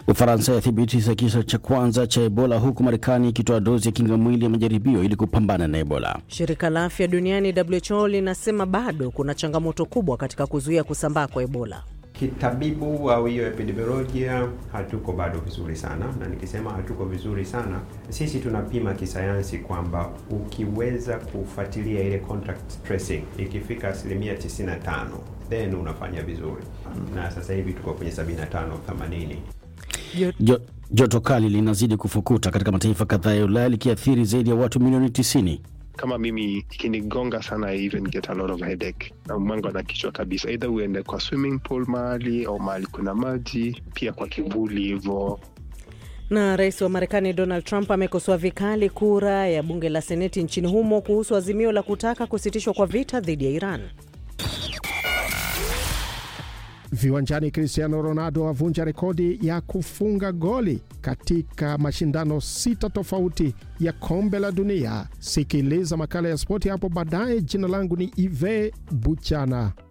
Ufaransa yathibitisha kisa cha kwanza cha Ebola huku Marekani ikitoa dozi ya kinga mwili ya majaribio ili kupambana na Ebola. Shirika la afya duniani WHO linasema bado kuna changamoto kubwa katika kuzuia kusambaa kwa Ebola. Kitabibu au hiyo epidemiolojia hatuko bado vizuri sana, na nikisema hatuko vizuri sana, sisi tunapima kisayansi kwamba ukiweza kufuatilia ile contact tracing ikifika asilimia 95 then unafanya vizuri, na sasa hivi tuko kwenye 75 80. Jo, joto kali linazidi kufukuta katika mataifa kadhaa ya Ulaya likiathiri zaidi ya watu milioni 90. kama mimi ikinigonga sana I even get a lot of headache na mwango na kichwa kabisa, either uende kwa swimming pool mahali au mahali kuna maji, pia kwa kivuli hivyo. Na rais wa Marekani Donald Trump amekosoa vikali kura ya bunge la seneti nchini humo kuhusu azimio la kutaka kusitishwa kwa vita dhidi ya Iran. Viwanjani, Cristiano Ronaldo avunja rekodi ya kufunga goli katika mashindano sita tofauti ya kombe la dunia. Sikiliza makala ya spoti hapo baadaye. Jina langu ni Ive Buchana.